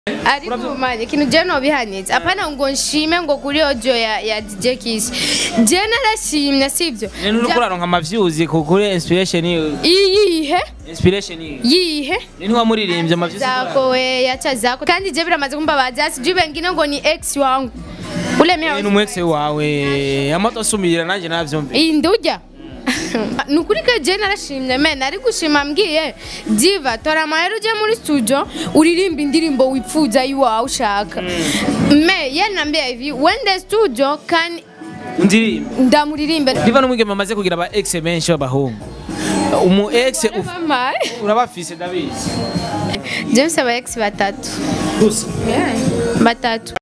ariko manje ikintu je nobihanitse apana ngo nshime ngo kuri audio ya, ya DJ Kiss je narashimye sivyo Nene uri kuraronka amavyuzi ku kuri inspiration yiwe. iyihe Inspiration yiwe. yihe Nini wamuririmbye amavyuzi. zako we yacha zako kandi je biramaze kumbabaza sijui bengine ngo ni ex wangu ule Ni mimi umwekse wawe. Amato asumira nanje navyumve. iyi ndujya ni ukuri ko je narashimye me nari gushima mbwiye diva tora amahera uje muri studio uririmba indirimbo wipfuza iwawe ushaka me ye nambia hivi wende studio kan Ndirimba. ndamuririmbe Diva n'umwigeme amaze kugira aba ex benshi b'abahungu. Umu ex uf- Mama, urabafise ndabizi. James aba ex batatu Gusa. batatu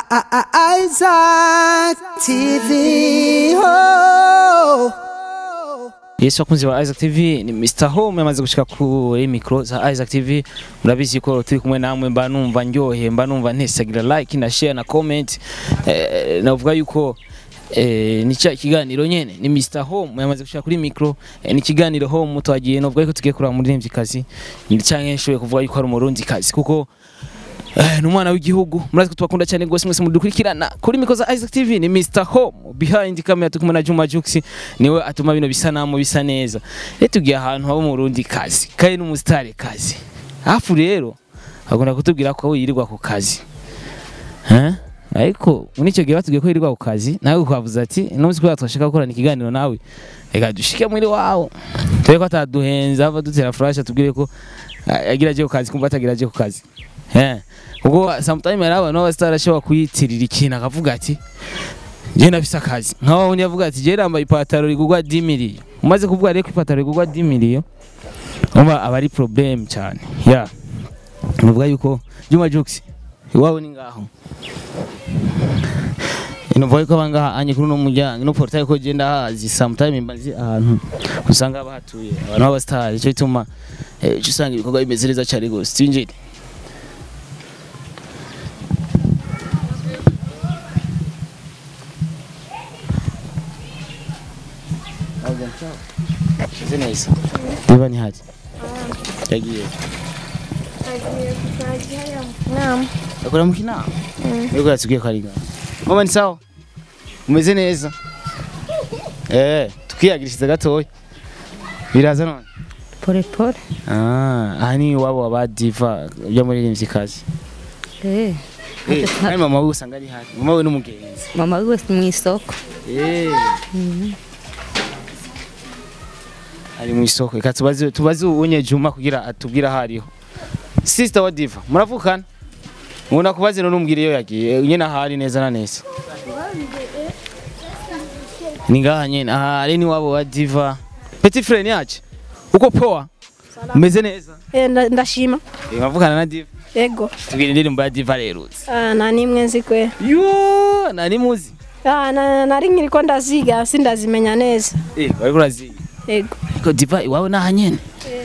Isaac TV. Oh. Yesu akunzi wa Isaac TV ni Mr Home yamaze gushika kuri micro za Isaac TV murabizi ko turi kumwe namwe mba numva ndyohe mba numva ntesagira like na share na comment eh, navuga yuko eh, ni cya kiganiro nyene ni Mr Home yamaze gushika kuri micro eh, ni kiganiro home twagiye novuga yuko tugiye kuraba muri kazi ni canke nshoboye kuvuga yuko ari umurundi kazi kuko Eh, ni umwana w'igihugu murazi ko tubakunda cyane rwose mwese mudukurikirana kuri miko za Isaac TV ni Mr Home behind camera turi kumwe na Juma Jux niwe atuma bino bisa namo bisa neza rero tugiye ahantu haba umurundi kazi kandi n'umusitari kazi hafu rero agomba kutubwira ko yirirwa ku kazi Eh? ariko muri icyo gihe batubwiye ko yirirwa ku kazi nawe ukavuze ati n'umunsi kubera twashaka gukorana ikiganiro nawe reka dushike muri wawo tube ko ataduhenza ava dutera flash atubwire ko ah, agira aje ku kazi kumva atagira aje ku kazi Eh, kuko sometime hari abantu b'abasitari ashobora kuyitirira ikintu akavuga ati njye nafise akazi nkaho undi yavuga ati njye nambaye ipataro rigurwa 10 miliyo umaze kuvuga rero ko ipataro rigurwa 10 miliyo umva aba ari problem cyane ya nuvuga yuko Juma Jux iwawe ni ngaho Inovuga yuko abangaha anye kuri uno muryango no portail ko je ndahazi sometime mba nzi ahantu usanga bahatuye abantu b'abasitari cyo bituma eh, uca usanga ibikorwa bimeze neza cyane rwose twinjire Meze neza. Diva ni haje. Yagiye. Akora mu kinama. Yuko yatubwiye ko ari ngaho. Mama ni sawa. Umeze neza. Eh, tukiyagirishije gatoya. Biraza none. pole pole Ah, aha ni iwabo wa Diva byo muri rimvyi kazi. eh Eh, kandi mama we usanga ari hafi. Mama we n'umugenzi. mama wiwe mu isoko Eh. Ari mu isoko. Reka tubaze tubaze unye Juma kugira atubwira aho ariho. Sister wa Diva, muravukana? Mubona kubaze no numbwire iyo yagiye. Nyene ahari neza na neza. Ni ngaha nyene. Aha ari ni wabo wa Diva. Petit frère ni aje? Uko poa? Umeze neza? Eh, nda- ndashima Eh, Mavukana na Diva. ego Tubwire indirimbo ya Diva rerutse. Ah, nta n'imwe nzi kwe Yo, nani muzi? Ah, na- nari nkiriko ndaziga sindazimenya neza Eh, bariko uraziga. ego Ko Diva iwawe naha nyene?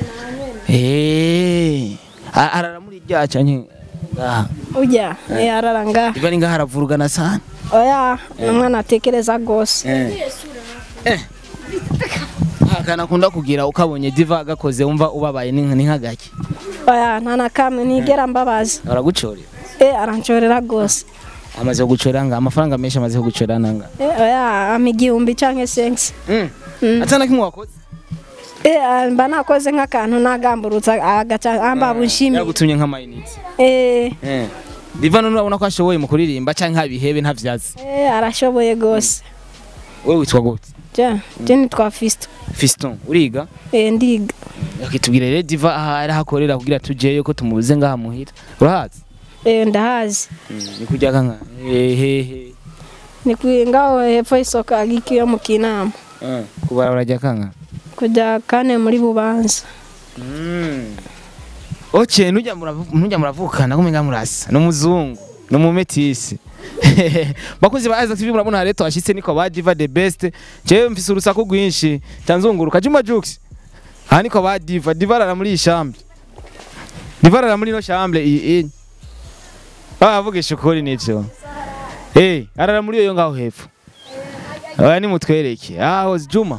Eh. a- Arara muri rya canke ngaha. ujya eh, arara ngaha Diva ni ngaha aravurugana sana. oya umwana atekereza rwose Eh. Akana kunda kugira ukabonye Diva gakoze wumva ubabaye ni ni nkagaki. oya nta na kamwe nigera mbabaza Aragucorera. eh, aranshorera rwose Amaze kugucorera nga amafaranga menshi amaze kugucorera nanga. Eh, oya ama igihumbi canke sensi Mm. Atana kimwe wakoze. Eh, ah, mba nakoze nk'akantu nagamburutsa agaca amba bunshimi Yagutumye nk'amayinite. eh, Eh. Diva none urabona ko ashoboye mu kuririmba canke nkabihebe ntavyazi. eh, arashoboye rwose Wewe witwa gute? je je nitwa fisto Fiston, uriga? eh, ndiga Yakitubwira rero Diva aha ari hakorera kugira tujeyo ko tumubuze ngaha muhira. Urahazi? eh, ndahazi Ni kujya kanka. Ehehe. ni kwi- ngaho hepfo y'isoko agikiyo mu kinama Eh. Kubara urajya kanka. kujya kane muri bubanza Mm. Oche nujya muravu- nujya muravukana kumenga murasa no muzungu no mumetisi bakuzi ba Isaac TV murabona hari twashitse niko ba Diva the best jewe mfise urusaku rwinshi tanzunguruka Juma Jux aha niko ba Diva Diva arara muri iyi chambre Diva arara muri ino chambre iyi iyi bavugisha ukuri nivyo eh arara muri iyo ngaho hepfo aya ni mutwereke aho Juma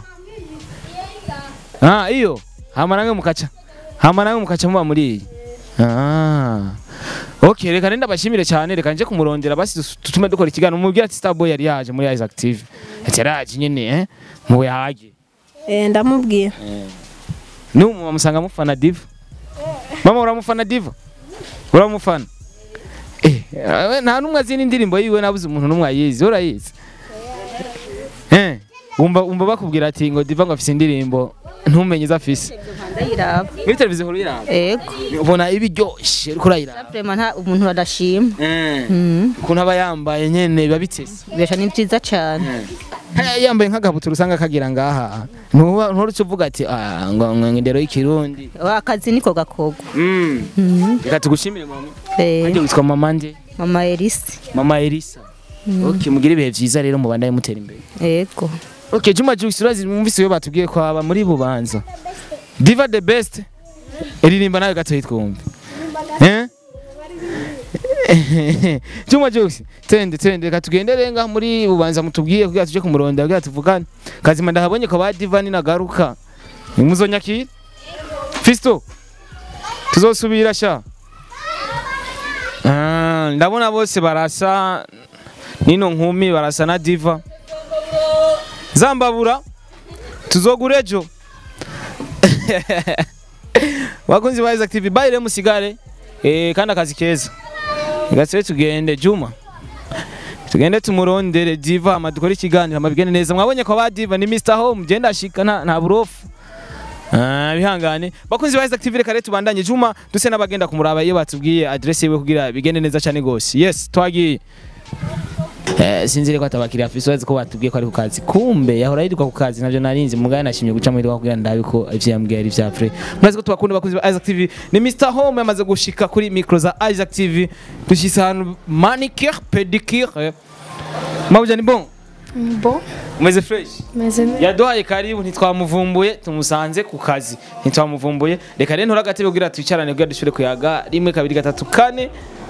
Ah, iyo. Hama nange mukacha. Hama nange mukacha muba muri iyi. Ah. Okay, reka nenda bashimire cyane reka nje kumurondera basi dus- tutume dukora ikiganiro mubwira ati Starboy yari yaje muri Isaac TV. Ati yaraje nyene eh mu yaje. Eh, ndamubwira Numu wamusanga mufana Diva. Mama uramufana Diva? Uramufana? Eh, eh, nta numwe azi n'indirimbo yiwe nabuze umuntu numwe ayizi, urayizi? Eh, umva umva bakubwira ati ngo Diva ngo afise indirimbo ntumenye izo afise. ndayiraba Muri televiziyo nkuru yiraba. ego Ubona ibiryoshe uriko urayiraba. vrema nta umuntu badashima Eh. Mhm. Ukuntu aba yambaye nyene biba bitese. besha ni byiza cyane Haya yambaye nk'agabutura usanga kagira ngaha. Ntuba nturuce uvuga ati ah ngo ngo indero y'ikirundi. Wa, akazi niko gakogwa Mm. Mhm. Reka tugushimire mama. Eh, Nanjye witwa mama nde? mama elisi Mama Elisa. Okay, mugire ibihe vyiza rero mubandaye mutera imbere. ego Okay, Juma Jux urazi mwumvise iyo batubwiye ko aba muri bubanza. Diva the best. Iririmba nawe gato yitwumve. Eh? Juma Jux, tende tende reka tugendere nga muri bubanza mutubwiye kugira tuje kumuronda kugira tuvugane. Kazima ndahabonye ko ba Diva ni nagaruka. Nimuzonyakira. Fisto. Tuzosubira sha. Ah, ndabona bose barasa nino nkumi barasa na Diva. Zambabura tuzogura ejo. Wakunzi ba Isaac TV bayire musigare eh kandi akazi keza. Gasere tugende Juma. Tugende tumurondere Diva amadukora ikiganiro amabigene neza mwabonye ko ba Diva ni Mr Home genda ashika nta nta burofu. Ah bihangane bakunzi ba Isaac TV reka rero tubandanye Juma duse n'abagenda kumuraba iyo batubwiye address yiwe kugira bigende neza cyane gose. Yes twagiye. Eh, sinzire ko atabakiriya afise wazi ko batubwiye ko ari ku kazi kumbe yahora yirirwa ku kazi navyo narinzi mugana nashimye guca muri kugira ndabe ko ivyo yambwiye ari vya vrai murazi ko tubakunda bakunzi ba Isaac TV ni Mr Home yamaze gushika kuri micro za Isaac TV dushise ahantu manicure pedicure mabuja ni bon Bo, umeze fresh meze neza. yaduhaye karibu ntitwamuvumbuye tumusanze ku kazi ntitwamuvumbuye reka rero ntura agatebe kugira twicarane kugira dushobore kuyaga rimwe kabiri gatatu kane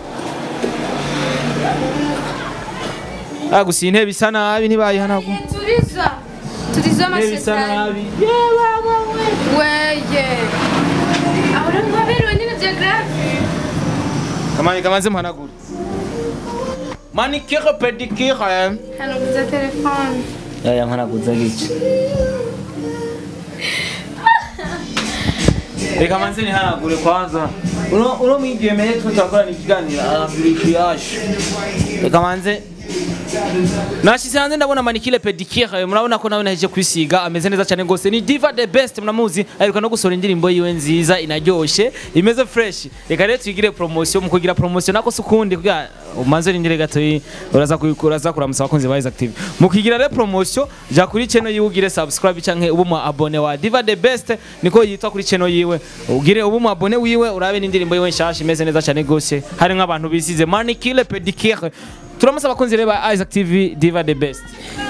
Ah, gusa iyi ntebe isa nabi ntibayihanagu Turiza. Turiza intebe isa amashetani. nabi Weye. Ahora mwaberewe nyine bya grave. kamani kamanze muhanagure manicure pedicure Hano kuza telefone. yaya mpanaguza gice reka manze nihanagure kwanza uno uno mwigemeye twe turakorana ikiganiro arabirikiyashe reka manze Nashize hanze ndabona manikile pedicure murabona ko nawe naheje kwisiga ameze neza cyane gose ni Diva the best mnamuzi aheruka no gusohora indirimbo yiwe nziza inaryoshe imeze fresh reka rero twigire promotion mu kugira promotion nako sukundi kugira umanze rindire gato yi- uraza kubikora za kuramusa abakunzi ba Isaac TV mu kugira rero promotion ja kuri channel yiwe ugire subscribe canke ubu mu abone wa Diva the best niko yitwa kuri channel yiwe ugire ubu mu abone wiwe urabe n'indirimbo yiwe nshasha imeze neza cyane gose hari nk'abantu bisize manikile pedicure turamutse abakunzi rero ba Isaac TV Diva the best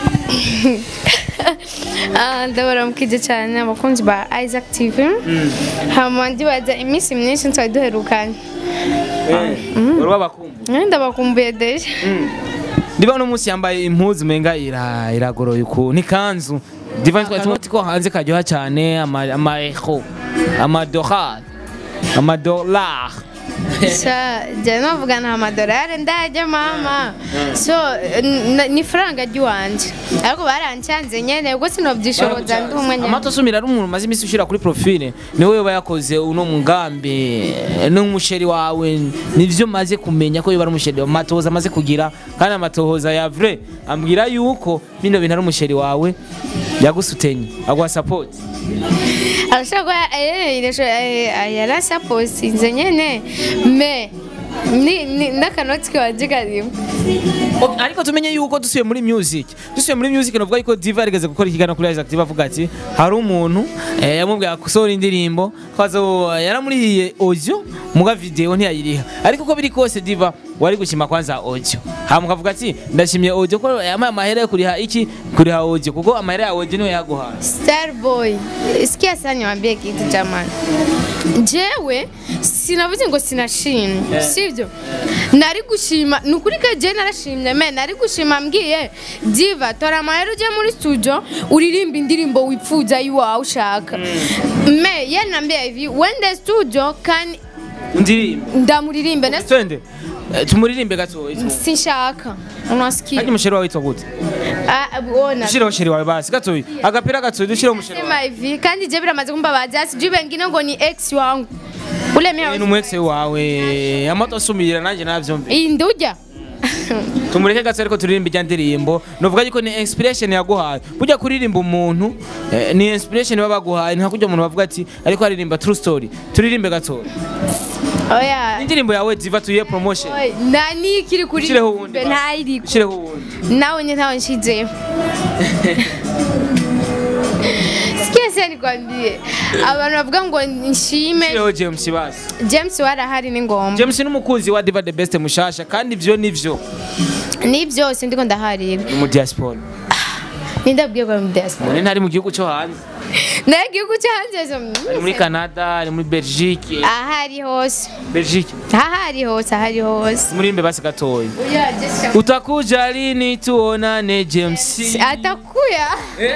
Ah, ndabaramukije cyane abakunzi ba Isaac TV. Hama ndibaza iminsi myinshi twari duherukanye. uruba bakumbu Eh, Ndabakumbuye deje. Diva no munsi yambaye impuzu menga ira iragoroye uku ni kanzu Diva twari tumati ko hanze karyoha cyane ama ama echo ama dollar ama dollar Sha, jya navuga nta madolari ndajya mama. So, n- ni faranga ry'iwanje. Ariko barancanze nyene ubwo sinobyishoboza ndi umwe nyene. amato asumira ari umuntu umaze iminsi ushira kuri profile ni wowe yakoze uno mugambi n'umusheri wawe nivyo maze kumenya ko yoba ari umusheri amatohoza amaze kugira kandi amatohoza ya vrai ambwira yuko bino bintu ari umusheri wawe yagusutenye aguha support arashobora kuba eh, irasho- eh, yarasaposinze nyene me ni- ni- n'akanoti kiwanje karimo Ok, ariko tumenye yuko dusuye muri music dusuye muri music novuga yuko diva yarigeze gukora ikiganiro kuri Isaac Diva avuga ati hari umuntu eh, yamubwiye gusohora indirimbo kwazo yaramurihiye audio muga video ntiyayiriha ariko uko biri kose diva wari gushima kwanza audio hama ukavuga ati ndashimye audio ko yamaye amahera yo kuriha iki kuriha audio kuko amahera ya audio niwe yaguhaye Starboy, sikia sana niwaambie kitu jamani. Jewe sinavuze ngo sinashimye, sivyo? Nari gushima, nukuri ka je narashimye me, nari gushima mbwiye Diva tora amahera uje muri studio uririmba indirimbo wipfuza iwawe ushaka. Me, yari nambia hivi, wende studio kandi undirimbe ndamuririmbe na twende Eh, tumuririmbe gatoya sinshaka unasikia kandi musheri wawe witwa gute ah bona dushyireho sheri wawe basi gatoya agapira gatoya dushyireho musheri wawe sema hivi kandi je biramaze kumbabaza sijui wengine ngo ni ex wangu ule Eh, ni mimi umwekse wawe amato asumira nanjye navyumve iyi ndujya tumureke gato ariko turirimba ijya ndirimbo novuga yuko ni inspiration yaguhaye burya kuririmba umuntu eh, ni inspiration baba baguhaye nta kujya umuntu bavuga ati ariko aririmba true story turirimbe gato oya indirimbo yawe ziva tuyihe promotion Oya, nani kiri kuri Ushyireho uwundi basi. ntayiriko ushyireho uwundi nawe nye ntawe nshizeho sikia se nikwambie abantu bavuga ngo nshime ushyireho james basi james warahari ni ngombwa james ni umukunzi wa diva the best mushasha kandi ivyo nivyo ni byose ndiko ndaharira ni mu diaspora nindabwiye ko ari mu diaspora none ntari mu gihugu cyo hanze nayo igihugu cyo hanze ari muri canada ari muri belgique ahari hose belgique ahari hose ahari hose murimbe basi gatoya Oya, Jessica. utakuja lini tuonane james atakuya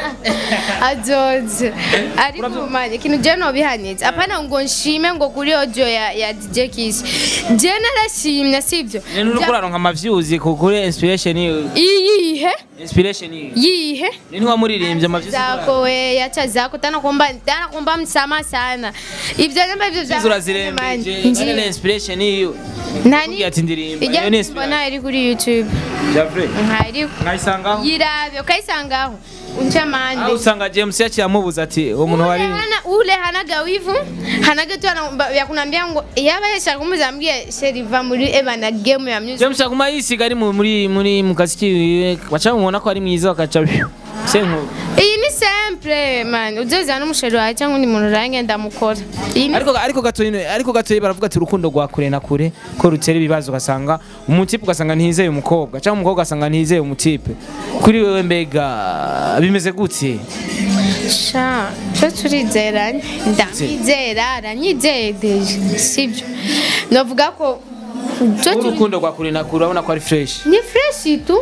azoze ariko manye ikintu je nobihanitse apana ngo nshime ngo kuri audio ya, ya DJ Kiss je narashimye sivyo Nene uriko uraronka amavyuzi kuri inspiration yiwe iyihe inspiration yiwe yihe ni ntiwamuririmbye amavyuzi zako we yacha zako tana kuomba tana kuomba msamaha sana ivyo namba ivyo Zizo urazirembeje kandi ni inspiration yiwe nani Kugira ati ndirimba, ijya iyo ni mbona inspiration. iri kuri YouTube Javre ntari nkayisangaho yirabe ukayisangaho unca aho mande usanga james yaciye amubuza ati uwo muntu ule wari hana ule hanaga wivu hanaga tu ana- ya kunambia ngo yaba yashaka kumuzambia sheriva muri eba na game ya music james aguma yisiga ari mu- muri muri mu kazi kiwe baca bamubona ko ari mwiza bakaca senkuru iyi ni simple man uzoza n'umusheri wawe cyangwa undi muntu urange ndamukora iyi ni ariko ariko gatoyi ariko gatoyi baravuga ati urukundo rwa kure na kure ko rutera ibibazo ugasanga umutipe ugasanga ntizeye umukobwa cyangwa umukobwa ugasanga ntizeye umutipe kuri wewe mbega bimeze gute sha cyo turizeranye ndamwizera aranyizeye deje sibyo navuga ko cyo turi urukundo rwa kure na kure urabona ko ari fresh ni fresh tu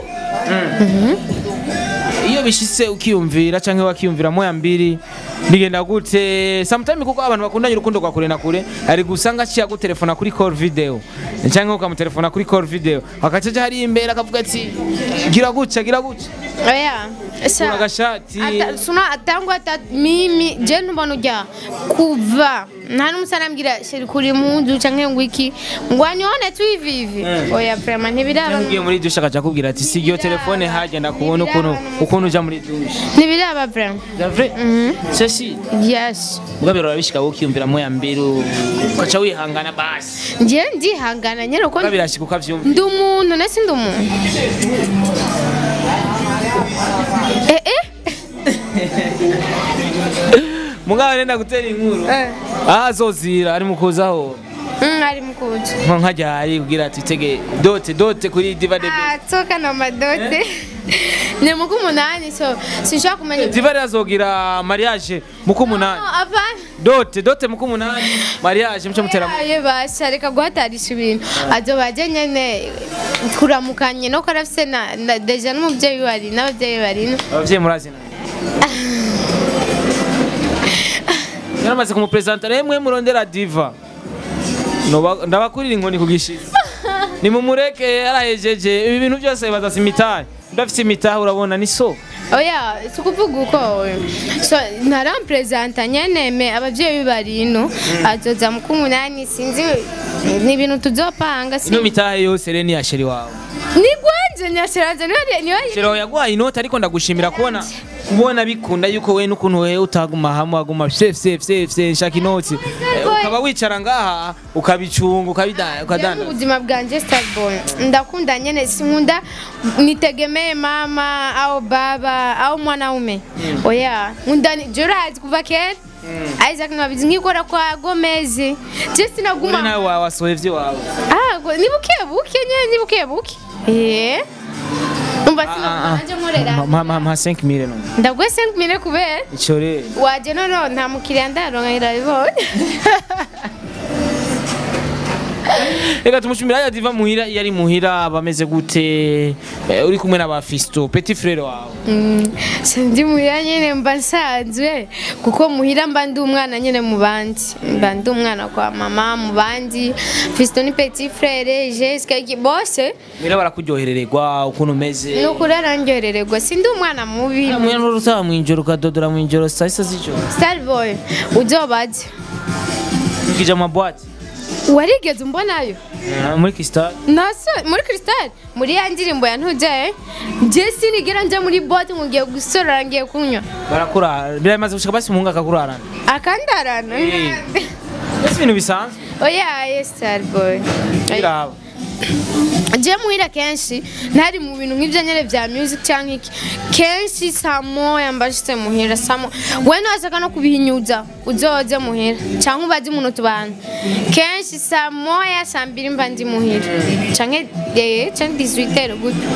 iyo bishitse ukiyumvira cyangwa wakiyumvira moya mbiri bigenda gute sometime kuko abantu bakundanye urukundo rwa kure na kure ari gusanga aciye gutelefona kuri call video cyangwa ukamutelefona kuri call video akacaja hari imbere akavuga ati gira gutya gira gutya oya kuna agashati Ata- suna atangu ata mimi je ntubona ujya kuva nta n'umusana ambwira sheri kuri munzu canke ngo iki ngo anyone tu hivi hivi Mm. oya vraiment ntibiraba ugiye muri dushe akaca akubwira ati si iyo telefone hajya ndakubona ukuntu ukuntu uja muri dushe ntibiraba vraiment davre ceci yes mugabo urabishika ukiyumvira moya mbiri ukaca wihangana basi nje ndihangana nyene uko mugabo birashika ukavyumva ndi umuntu nese ndi umuntu eh eh mugabo renda gutera inkuru Eh. aho azozira ari mu kuzaho Mm, ari mukuja nko nkajya hari kugira ati tege dote dote kuri diva de Ah, toka na madote ni muku munani so sinshaka kumenya diva rero azogira mariage muku umunani No, apana dote dote muku umunani mariage muco mutera aye basha reka guhatarisha ibintu azoba aje nyene kuramukanye no karafise na na- deja n'umuvyeyi wari n'abavyeyi bari no abavyeyi murazina yaramaze kumupresenta remwe murondera diva Noba- ndabakurira inkoni ku gishizi nimumureke yarahejeje ibi bintu byose bazasa imitahe udafite imitahe urabona ni so oya si ukuvuga uko so ntaramperezanta nyene me abavyeyi bari ino azoza mu kumunani sinzi ni ibintu tuzopanga ino si mitahe yose rero ni ya sheri wawe ni gwanje nyashiraje niyo niyo sheri wawe yaguhaye inoti ariko ndagushimira kubona ubona bikunda yuko we n'ukuntu wewe utaguma hamwe waguma safe safe safe safe nshaka inoti Eh, ukaba wicara ngaha ukabicunga ukabida Jewe mu ukadanda buzima bwanje starboy ndakunda nyene sinkunda nitegemee mama au baba au mwanaume oya nkunda ni- je urazi kuva kera Isaac nkabizi nkikora kwa Gomez je uri sinaguma nawe wa- wasohoye ivy'iwawe ah go- ni buke buke nyene ni buke buke eh umva sinaguma nanje nkorera mpa 5 mille no ndaguhe 5 mille kubera ico rero waje nono nta mukiriya ndaronka irabibonye reka tumushimira ya diva muhira iyo ari muhira bameze gute Eh, uri kumwe n'aba fisto petit frere wawe sindi muhira nyine mba nsanzwe kuko muhira mba ndi umwana nyine mu bandi mba ndi umwana kwa mama mu bandi fisito ni petit frere jesika bose muhira barakuryoherererwa ukuntu umeze ni ukuri arandyoherererwa sindi umwana mubi muhira n'urutaha mw'ijoro ukadodora mw'ijoro saa sita z'ijoro starboy uzobaze ukija mu mabwate warigeze umbonayo Ah, muri kisitari naso muri kristal muri ya ndirimbo ya ntujyaye njye sinigera njya muri bote ngo ngiye gusorora ngiye kunywa barakurara biramaze gushika basi umuhungu akakurarana akandarana Eh. ese ibintu bisanzwe oya ye starboy biraba njye muhira kenshi ntari mu bintu nk'ibyo nyine bya music cyangwa iki kenshi saa moya mbashitse muhira saa moya we ntiwashaka no kubihinyuza uzoze muhira cyangwa ubaze umuntu tubana kenshi saa moya saa mbiri mba ndi muhira cyangwa eh cyangwa 18 gutyo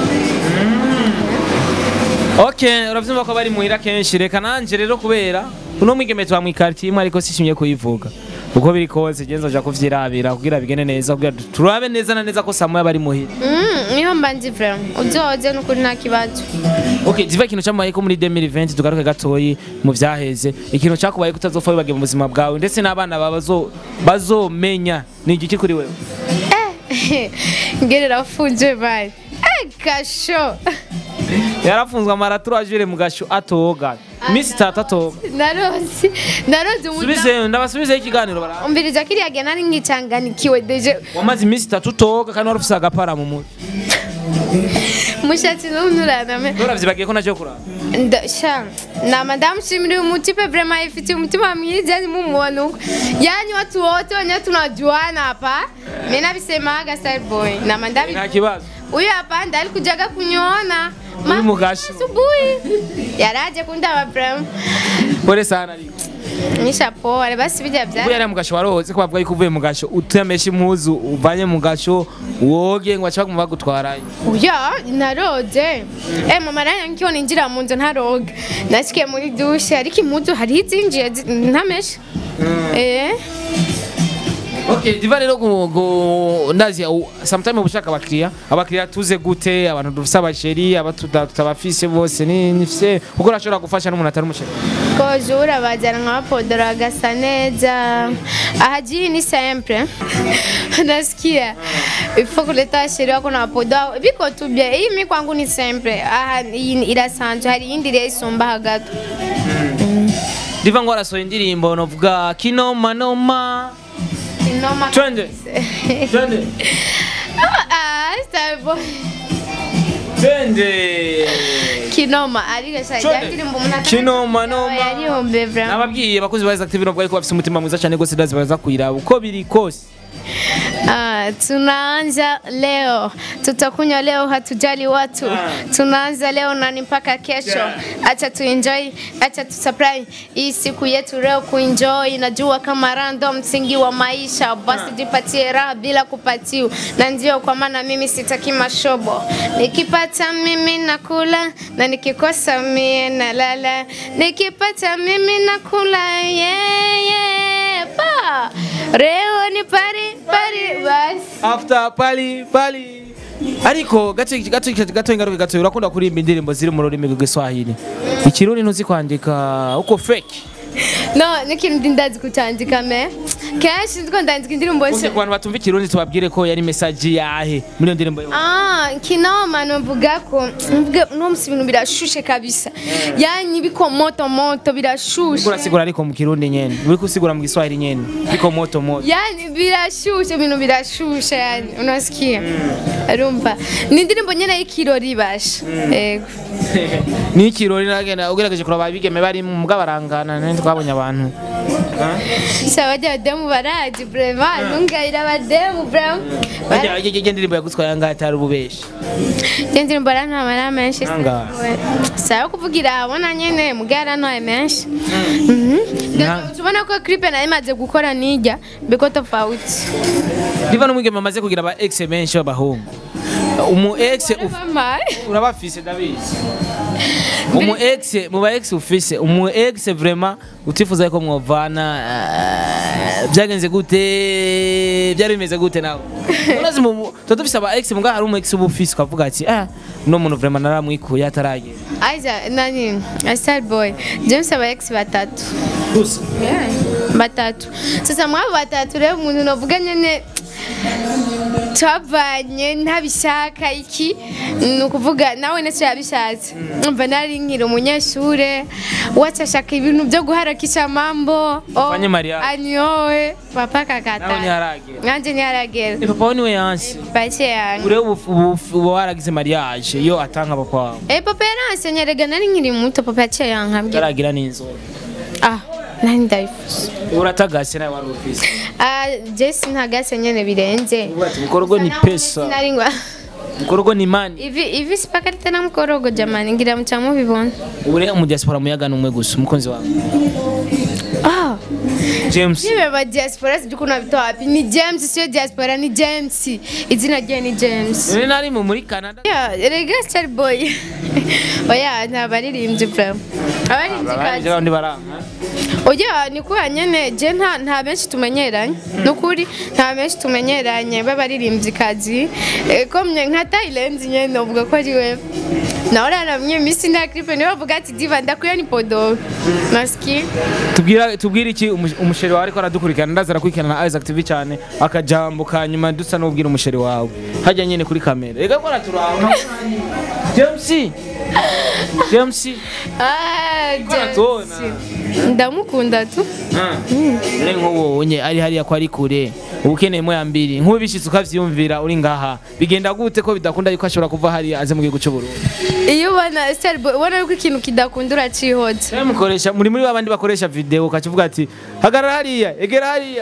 ok urabyumva ko bari muhira kenshi reka nanjye rero kubera uno mwigeme tuba mu ikaritiye imwe ariko sishimye kuyivuga uko biri kose genza uja kuvyirabira kugira bigende neza kugira turabe neza na neza ko saa moya bari muhira Mm, niyo mba ndi vraiment uzoze n'ukuri nta kibazo ok ziva ikintu cyamubaye ko muri 2020 tugaruke gatoyi mu vyaheze ikintu cyakubaye kutazopfa wibagiwe mu buzima bwawe ndetse n'abana bawe bazo- bazomenya ni igiki kuri wewe ngerera afunzwe bari eh kasho yarafunzwe amara turajire mu gasho atoga iminsi itatu atoga narozi narozi umudamu subize ndabasubizeho ikiganiro bara umviriza kiriya gihe nari nkicanganikiwe deje wamaze iminsi itatu utoga kandi wari ufise agapara mu mutwe mushatsi n'umunuraname uravyibagiye ko naje kuraba sha na madamu shimiri umutipe vrema ifitiye umutima mwiza yani mumuona huko yani watu wote wenye tunajuana hapa mimi nabisemaga starboy na mandabi nta kibazo huyu hapa ndiye alikujaga kuniona Uri mu gasho. asubuhi yaraje kundaba vrema pole sana ariko nisha pole basi bijya uvuye bya ari mu gasho warohotse ko bavuga yuko uvuye mu gasho utemesha impuzu uvanye mu gasho woge ngo baca baguma bagutwarayo Uya naroze eh mama ranya nkiyo ninjira mu nzu ntaroga nasikiye muri dushe ariko impuzu hari izinjiye zi- ntamesha eh Okay, diva rero gu- gu- ndazi u- sometime ubushaka abakiriya abakiriya tuze gute abantu dufise abasheri abatuda tutabafise bose ni nifise kuko urashobora gufasha n'umuntu atari umusheri Kozu urabajyana nk'abapodoro agasa neza ahagiye ni sempre nasikia ifo kuleta sheria wako na wapodo biko tu bia hii mi kwangu ni sempre aha iyi irasanzwe hari iyindi rero isumba hagati diva ngo arasohoye indirimbo novuga kinoma noma inoma twende twende ah starboy twende kinoma ariko sha Chode. yandirimbo umuntu Kinoma, noma. yarihombe vraiment nababwiye abakozi ba Active nubwo ariko bafise umutima mwiza cyane gose ndazi baza kuyiraba uko biri kose Ah, tunaanza leo, tutakunywa leo, hatujali watu. Tunaanza leo na ni mpaka kesho. Acha tuenjoy, acha tusupply hii siku yetu leo kuenjoy. Najua kama rando msingi wa maisha, basi jipatie raha bila kupatiwa, na ndio kwa maana mimi sitaki mashobo. Nikipata mimi nakula na nikikosa mie nalala. Nikipata mimi nakula yeah, yeah, pa. Leo ni pari pari basi. after pali pali ariko gato gato gato ingaruka gato urakunda kuririmba indirimbo ziri mu rurimi rw'igiswahili ikirundi ntuzi kwandika uko fake No, n'ikintu ndazi kucyandika me. Kenshi ndiko ndandika indirimbo Ubundi yose. ku bantu batumva ikirundi tubabwire ko yari message yahe muri iyo ndirimbo yawe Ah, kinoma novuga ko mvuge no musi ibintu birashushe kabisa. Yani biko moto moto birashushe. urasigura ariko mu kirundi nyene uri kusigura mu giswahili nyene biko moto moto Yani birashushe ibintu birashushe yani unasikia. Rumva. Ni indirimbo nyene y'ikirori basha. Yego. ni ikirori nagenda ugerageje kuraba abigeme bari mu bw'abarangana nari twabonye abantu Sawa demu baraji vraiment nungayira bademu vraiment. bajya bajya indirimbo yagutwaye angahe atari ububeshi Jenzi mbora nta mara menshi. Nanga. Sawa kuvugira abona nyene mugara nta menshi. Na- Tubona ko clip na imaze gukora nijya biko tofauti. diva n'umwigeme amaze kugira aba ex benshi b'abahungu umu ex uf- Mama. urabafise ndabizi umu ex mu ba ex ufise umu ex vraiment utifuza yuko mwovana eh, byagenze gute byari bimeze gute nawe urazi mu tuba dufise aba ex muga hari umu ex uba ufise ukavuga ati ah uno muntu vraiment naramwikuye ataragera Aiza nani Star Boy James aba ex batatu gusa batatu sasa mwabo batatu rero umuntu novuga nyene twavanye ntabishaka iki ni ukuvuga nawe nacyo yabishatse umva nari nkiri umunyeshure wacashaka ibintu byo guharakisha mambo oh, Ufanye mariage. anyowe papa nawe kakata ntiharagera nanje ntiharagera Eh, papa we niwe yansi bake yange ure ubu ubu- uba waragize mariage iyo atanga papa wawe Eh, papa yaransenye rega nari nkiri muto papa yaciye yankambwira utaragira n'inzoga ah nari ndayifuza uratagase nawe wari ufise Ah, Jesse ntagase nyene birenze Ati, mukorogo ni pesa Sinari ngwa mukorogo ni mani ivi ivi sipakarita na mukorogo jamani ngira muca mubibona ure mu diaspora muyaga numwe gusa umukunzi wawe ah James nibe ba diaspora sijui kuna vitu wapi ni James sio diaspora ni James izina rye ni James ure nari mu muri Canada ya rega Star Boy oya nta baririmbyi vraiment abaririmbyi abandi kazi bandi baranga oya ni kuba nyene je nta nta benshi tumenyeranye nukuri nta benshi tumenyeranye b'abaririmbyi kazi Eh, komye nka Thailand nyene uvuga ko ari we nawe raramye misi nta clip niwe bavuga ati diva ndakuya ni podo maski tubwira tubwira iki umu- umusheri wawe ariko aradukurikirana ndaza arakurikirana na Isaac TV cyane akajambo ka nyuma dusa n'ubwira umusheri wawe hajya nyine kuri kamera rega ko araturaba James James ah Baratubona. James. ndamukunda tu ure nk'uwo nye ari hariya ko ari kure uba ukeneyemo ya mbiri nk'ubu bishitse ukavyumvira uri ngaha bigenda gute ko bidakunda yuko ashobora kuva hariya aze mu gihugu cy'u Burundi iyo ubona Star Boy ubona yuko ikintu kidakunda uracihoza Rero mukoresha muri muri babandi bakoresha video ukakivuga ati hagarara hariya egera hariya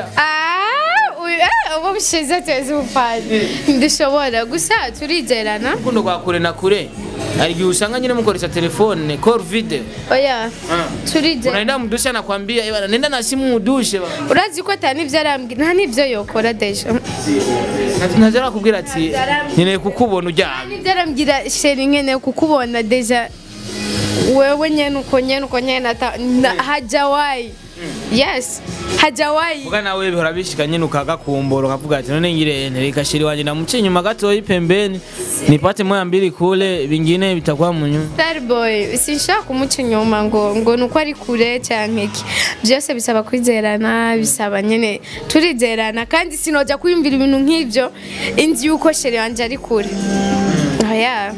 ah uyu ah, ubu bushize tezi upande ndishobora gusa turigerana urukundo rwa kure na kure hari igihe usanga nyine mukoresha telefone call video oya turigerana unaenda mdusha nakwambia eh bana nenda na simu udushe bana urazi ko atari n'ibyo arambwira nta n'ibyo yokora deja ntaje nakubwira ati nkeneye kukubona uryamye n'ibyo arambwira sheri nkeneye kukubona deja wewe nyene uko nyene uko nyene ata- na- hajawayi yes hajawayi Muga nawe bihora bishika nyine ukagakumbura ukavuga ati none ngire reka shiri wanje namuce nyuma gatoyi pembeni nipate moya mbili kule vingine vitakuwa munyu Starboy sinshaka kumuca inyuma ngo ngo nuko ari kure cyangwa iki byose bisaba kwizerana bisaba nyene turizerana kandi sinoja kwiyumvira ibintu nk'ibyo inzi yuko sheri wanje ari kure oya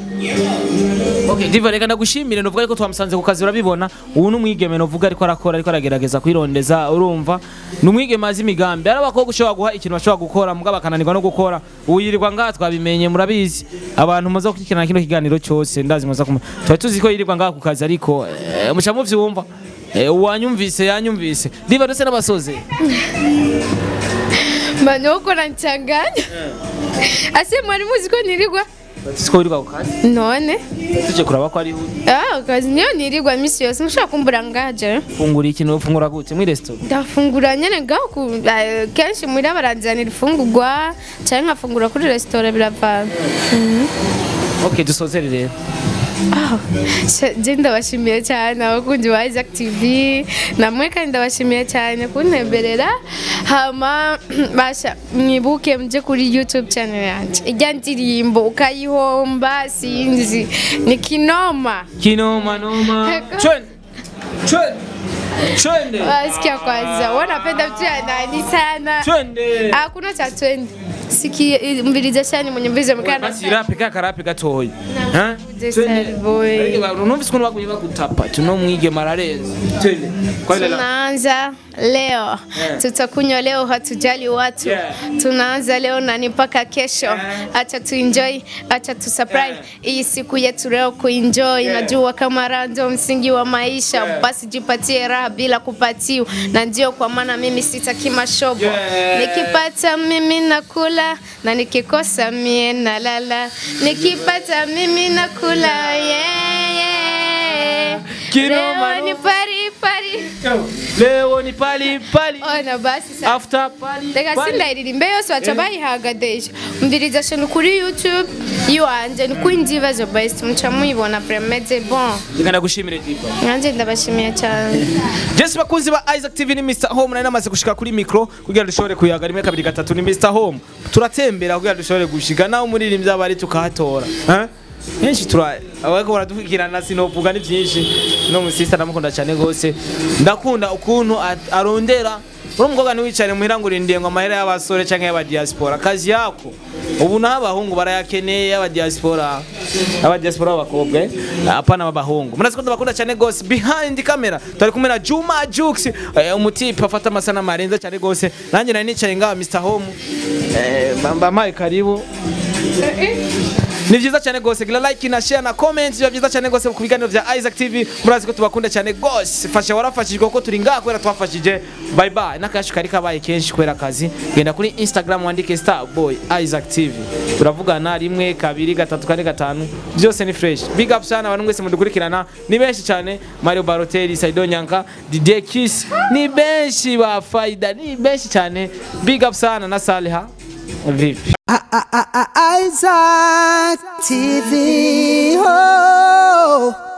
Okay, Diva reka ndagushimire novuga ariko twamusanze ku kazi urabibona ubu n'umwigeme novuga ariko arakora ariko aragerageza kwirondeza urumva ni umwigeme azi imigambi ari abakobwa ushobora guha ikintu bashobora gukora mugabo bakananirwa no gukora ubu yirirwa ngaha twabimenye murabizi abantu muza gukurikirana kino kiganiro cyose ndazi muza kuma tuba tuzi ko yirirwa ngaha ku kazi ariko eh, muca muvyumva Eh, uwanyumvise yanyumvise Diva ndetse n'abasoze manoko nanchanganya ase mwari muzi ko nirirwa siko wirirwa ku kazi none tuje kuraba ko ari ah kazi niyo nirirwa misi yose ntushobora kumbura ngaje fungura ikintu ufungura gute muri restaurant ndafungura nyene ngaho ku- eh, kenshi muhira baranzanira ifungurwa cyangwa nkafungura kuri resitora biravana Okay dusozere rero Ah, sha- je ndabashimiye cyane abakunzi ba Isaac TV namwe kandi ndabashimiye cyane kuntemberera hama basha mwibuke muje kuri YouTube channel yanjye ijya ndirimbo ukayihomba sinzi ni kinoma kinoma noma Chwende. Chwende. Chwende. wasikia kwanza wanapenda vitu ya nani sana Chwende. hakuna cha twendi sikie mviriza shani mwenye mviriza mkana Basi rape ka karape gatoya. Na- Starboy. Numvise ukuntu baguye bagutapa tuno mwige marareza. Twende. Kwa ile la. Tunaanza leo tutakunywa leo, hatujali watu Yeah. tunaanza leo na ni mpaka kesho. Acha tuenjoy, acha tusurprise hii siku yetu leo kuenjoy. Najua kama raha ndio msingi wa maisha, basi jipatie raha bila kupatiwa, na ndio kwa maana mimi sitaki mashobo. Yeah. Nikipata mimi nakula na nikikosa mie nalala, nikipata mimi nakula yeah, yeah. Kinoma Leo ni noma. pari pari leo ni pali pali ona basi sa after pali reka pali. sindayiririmbe yose baca bayihagadesha umviriza shano kuri youtube iwanje ni kuri ndibazo best muca muyibona premeze bon reka ndagushimire diva nanjye ndabashimiye cyane Jesse bakunzi ba Isaac TV ni Mr Home nari namaze gushika kuri micro kugira dushobore kuyaga rimwe kabiri gatatu ni Mr Home turatembera kugira dushobore gushika naho umuririmbyi abari tukahatora eh henshi tura abako baradukurikirana sinovuga ni byinshi no musista ndamukunda cyane gose ndakunda ukuntu at- arondera uri umukobwa ntiwicare muhira ngo urindiye ngo amahera y'abasore cyangwa y'aba diaspora kazi yako ubu naho abahungu barayakeneye y'aba diaspora aba diaspora b'abakobwa eh? apana b'abahungu murazi ko ndabakunda cyane gose behind camera turi kumwe na Juma Jux eh, umutipe afata amasanamu arenze cyane gose nanjye nari nicaye ngaha Mr Home eh, bampaye karibu ni byiza cyane gose gira like na share na comment biba byiza cyane gose ku biganiro bya Isaac TV murazi ko tubakunda cyane gose fasha warafashijwe kuko turi ngaha kubera twafashije bye bye n'akayacu kari kabaye kenshi kubera akazi genda kuri Instagram wandike Starboy Isaac TV turavugana rimwe kabiri gatatu kane gatanu byose ni fresh big up sana abantu mwese mudukurikirana ni benshi cyane Mario Balotelli Saido Nyanka Didier Kiss ni benshi ba Faida ni benshi cyane big up sana na Saliha vipi Isaac TV. Oh.